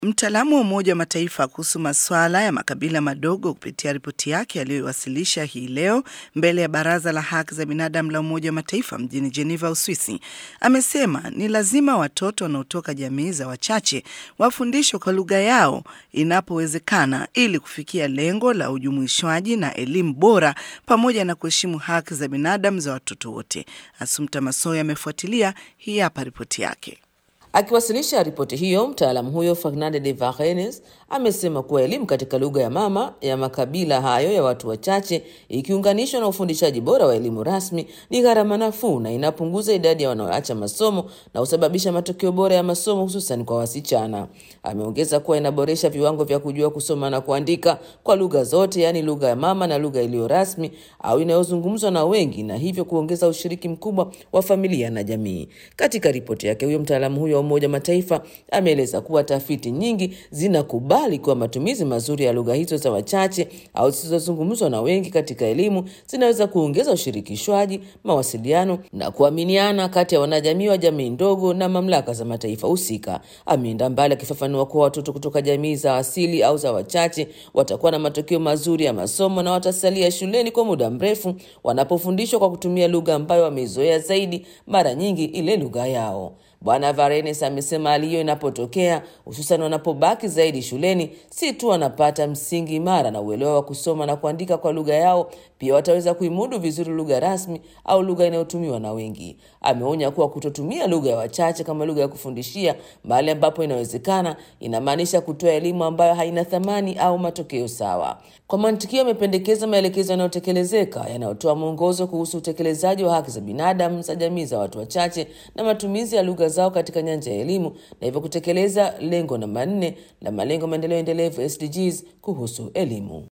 Mtaalamu wa Umoja wa Mataifa kuhusu masuala ya makabila madogo kupitia ripoti yake aliyoiwasilisha hii leo mbele ya Baraza la Haki za Binadamu la Umoja wa Mataifa mjini Geneva, Uswisi, amesema ni lazima watoto wanaotoka jamii za wachache wafundishwe kwa lugha yao inapowezekana ili kufikia lengo la ujumuishwaji na elimu bora pamoja na kuheshimu haki za binadamu za watoto wote. Asumta Masoya amefuatilia, hii hapa ripoti yake. Akiwasilisha ripoti hiyo, mtaalamu huyo Fernande de Varenes amesema kuwa elimu katika lugha ya mama ya makabila hayo ya watu wachache ikiunganishwa na ufundishaji bora wa elimu rasmi ni gharama nafuu na inapunguza idadi ya wanaoacha masomo na husababisha matokeo bora ya masomo hususan kwa wasichana. Ameongeza kuwa inaboresha viwango vya kujua kusoma na kuandika kwa lugha zote, yaani lugha ya mama na lugha iliyo rasmi au inayozungumzwa na wengi, na hivyo kuongeza ushiriki mkubwa wa familia na jamii. Katika ripoti yake, huyo mtaalamu huyo Umoja wa Mataifa ameeleza kuwa tafiti nyingi zinakubali kuwa matumizi mazuri ya lugha hizo za wachache au zisizozungumzwa na wengi katika elimu zinaweza kuongeza ushirikishwaji, mawasiliano na kuaminiana kati ya wanajamii wa jamii ndogo na mamlaka za mataifa husika. Ameenda mbali akifafanua kuwa watoto kutoka jamii za asili au za wachache watakuwa na matokeo mazuri ya masomo na watasalia shuleni kwa muda mrefu wanapofundishwa kwa kutumia lugha ambayo wameizoea zaidi, mara nyingi ile lugha yao. Bwana Varenes amesema hali hiyo inapotokea, hususan wanapobaki zaidi shuleni, si tu wanapata msingi imara na uelewa wa kusoma na kuandika kwa lugha yao, pia wataweza kuimudu vizuri lugha rasmi au lugha inayotumiwa na wengi. Ameonya kuwa kutotumia lugha ya wachache kama lugha ya kufundishia mahali ambapo inawezekana, inamaanisha kutoa elimu ambayo haina thamani au matokeo sawa. Kwa mantikio, amependekeza maelekezo yanayotekelezeka yanayotoa mwongozo kuhusu utekelezaji wa haki za binadamu za jamii za watu wachache na matumizi ya lugha zao katika nyanja ya elimu na hivyo kutekeleza lengo namba nne la malengo maendeleo endelevu SDGs kuhusu elimu.